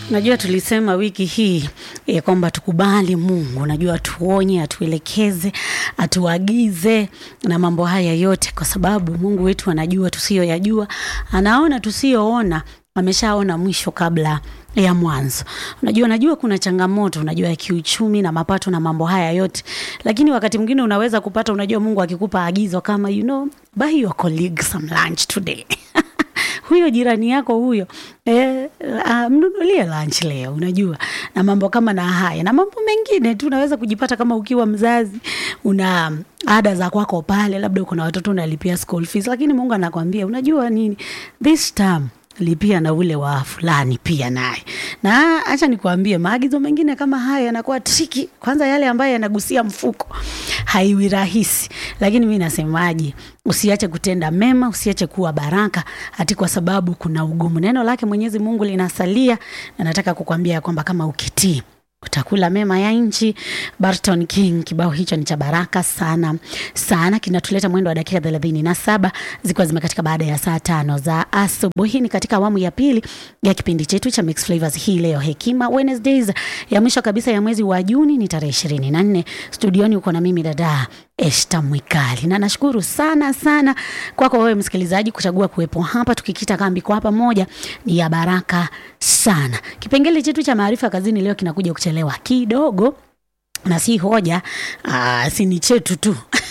Najua tulisema wiki hii ya kwamba tukubali Mungu, najua atuonye, atuelekeze, atuagize na mambo haya yote, kwa sababu Mungu wetu anajua tusiyoyajua, anaona tusiyoona, ameshaona mwisho kabla ya mwanzo. Unajua, najua kuna changamoto, unajua ya kiuchumi na mapato na mambo haya yote, lakini wakati mwingine unaweza kupata, unajua Mungu akikupa agizo kama you know, buy your colleague some lunch today huyo jirani yako huyo eh, uh, mnunulie lunch leo, unajua na mambo kama na haya na mambo mengine tu. Unaweza kujipata kama ukiwa mzazi una ada za kwako pale, labda uko na watoto unalipia school fees, lakini Mungu anakwambia unajua nini, this term lipia na ule wa fulani pia naye. Na acha nikuambie, maagizo mengine kama haya yanakuwa triki. Kwanza yale ambayo yanagusia mfuko haiwi rahisi, lakini mi nasemaje, usiache kutenda mema, usiache kuwa baraka hati kwa sababu kuna ugumu. Neno lake Mwenyezi Mungu linasalia, na nataka kukwambia ya kwamba kama ukitii utakula mema ya nchi. Barton King, kibao hicho ni cha baraka sana sana, kinatuleta mwendo wa dakika thelathini na saba zikiwa zimekatika baada ya saa tano za asubuhi. Ni katika awamu ya pili ya kipindi chetu cha Mixed Flavors hii leo, Hekima Wednesdays ya mwisho kabisa ya mwezi wa Juni ni tarehe ishirini na nne. Studioni uko na mimi dada Esta Mwikali, na nashukuru sana sana kwako wewe msikilizaji kuchagua kuwepo hapa, tukikita kambi kwa pamoja ni ya baraka sana. Kipengele chetu cha maarifa kazini leo kinakuja kuchelewa kidogo, na si hoja aa, si ni chetu tu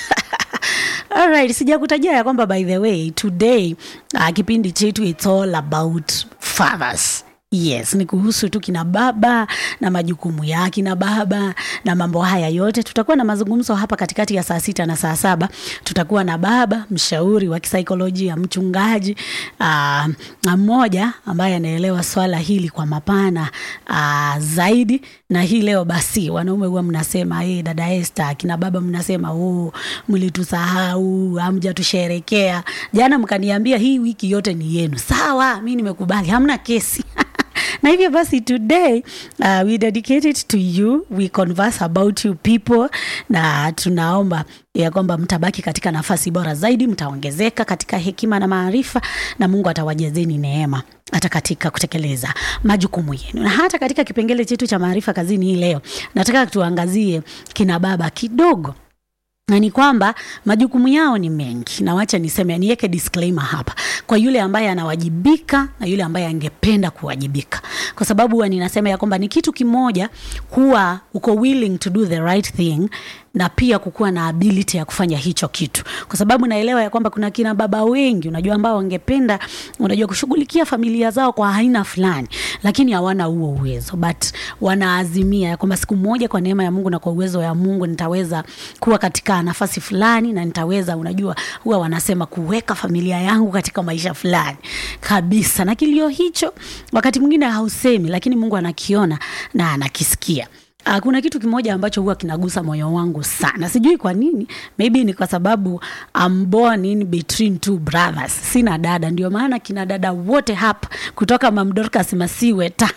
Alright, sijakutajia ya kwamba by the way today uh, kipindi chetu it's all about fathers. Yes, ni kuhusu tu kina baba na majukumu ya kina baba na mambo haya yote. Tutakuwa na mazungumzo hapa katikati ya saa sita na saa saba. Tutakuwa na baba mshauri wa kisaikolojia, mchungaji uh, mmoja ambaye anaelewa swala hili kwa mapana uh, zaidi. Na hii leo basi, wanaume huwa mnasema hey, dada Esther, kina baba mnasema oh, mlitusahau, hamjatusherekea jana, mkaniambia hii wiki yote ni yenu. Sawa, mi nimekubali, hamna kesi na hivyo basi today uh, we dedicate it to you we converse about you people na tunaomba ya kwamba mtabaki katika nafasi bora zaidi mtaongezeka katika hekima na maarifa na mungu atawajazeni neema hata katika kutekeleza majukumu yenu na hata katika kipengele chetu cha maarifa kazini hii leo nataka tuangazie kina baba kidogo na ni kwamba majukumu yao ni mengi, na wacha niseme, niweke disclaimer hapa kwa yule ambaye anawajibika na yule ambaye angependa kuwajibika, kwa sababu huwa ninasema ya kwamba ni kitu kimoja kuwa uko willing to do the right thing na pia kukuwa na ability ya kufanya hicho kitu, kwa sababu naelewa ya kwamba kuna kina baba wengi, unajua, ambao wangependa, unajua, kushughulikia familia zao kwa aina fulani, lakini hawana huo uwezo, but wanaazimia ya kwamba siku moja, kwa neema ya Mungu na kwa uwezo wa Mungu, nitaweza kuwa katika nafasi fulani na nitaweza, unajua, huwa wanasema kuweka familia yangu katika maisha fulani kabisa, na kilio hicho wakati mwingine hausemi, lakini Mungu anakiona na anakisikia. Uh, kuna kitu kimoja ambacho huwa kinagusa moyo wangu sana, sijui kwa nini, maybe ni kwa sababu I'm born in between two brothers, sina dada, ndio maana kina dada wote hapa kutoka Mam Dorcas Masiwe ta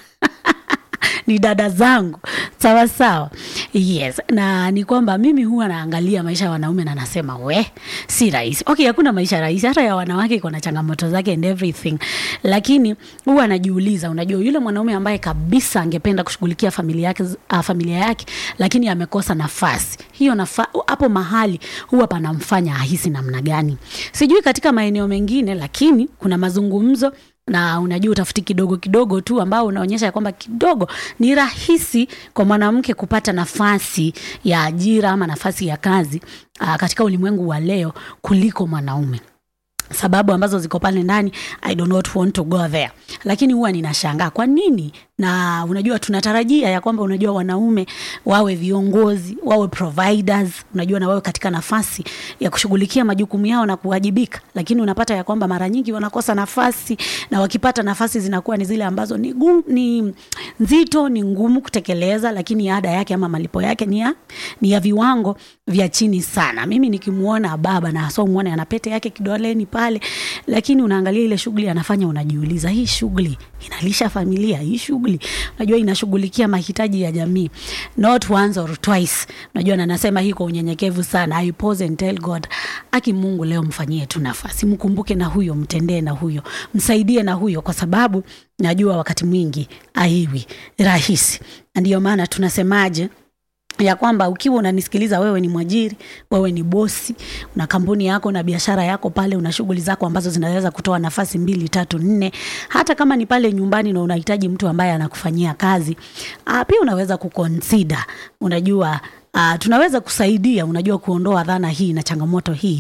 ni dada zangu sawa sawa. Yes, na ni kwamba mimi huwa naangalia maisha ya wanaume na nasema we, si rahisi. Okay, hakuna maisha rahisi, hata ya wanawake iko na changamoto zake and everything, lakini huwa najiuliza, unajua, yule mwanaume ambaye kabisa angependa kushughulikia familia yake, uh, familia yake lakini amekosa nafasi hiyo, nafa, hapo mahali huwa panamfanya ahisi namna gani? Sijui katika maeneo mengine, lakini kuna mazungumzo na unajua utafiti kidogo kidogo tu ambao unaonyesha ya kwamba kidogo ni rahisi kwa mwanamke kupata nafasi ya ajira ama nafasi ya kazi aa, katika ulimwengu wa leo kuliko mwanaume sababu ambazo ziko pale ndani I do not want to go there, lakini huwa ninashangaa kwa nini. Na unajua tunatarajia ya kwamba unajua wanaume wawe viongozi, wawe providers, unajua na wawe katika nafasi ya kushughulikia majukumu yao na kuwajibika, lakini unapata ya kwamba mara nyingi wanakosa nafasi, na wakipata nafasi zinakuwa ni zile ambazo ni, gum, ni nzito, ni ngumu kutekeleza, lakini ada yake ama malipo yake ni ya, ni ya viwango vya chini sana. Mimi nikimwona baba na hasa muone ana pete yake kidoleni pale, lakini unaangalia ile shughuli anafanya, unajiuliza hii shughuli inalisha familia, hii shughuli unajua inashughulikia mahitaji ya jamii, not once or twice. Unajua, na nasema hii kwa unyenyekevu sana. I pause and tell God aki mungu leo mfanyie tu nafasi mkumbuke na huyo mtendee na huyo msaidie na huyo kwa sababu najua wakati mwingi aiwi rahisi na ndiyo maana tunasemaje ya kwamba ukiwa unanisikiliza wewe ni mwajiri wewe ni bosi una kampuni yako na biashara yako pale una shughuli zako ambazo zinaweza kutoa nafasi mbili tatu nne hata kama ni pale nyumbani na unahitaji mtu ambaye anakufanyia kazi uh, pia unaweza kukonsida unajua uh, tunaweza kusaidia unajua kuondoa dhana hii na changamoto hii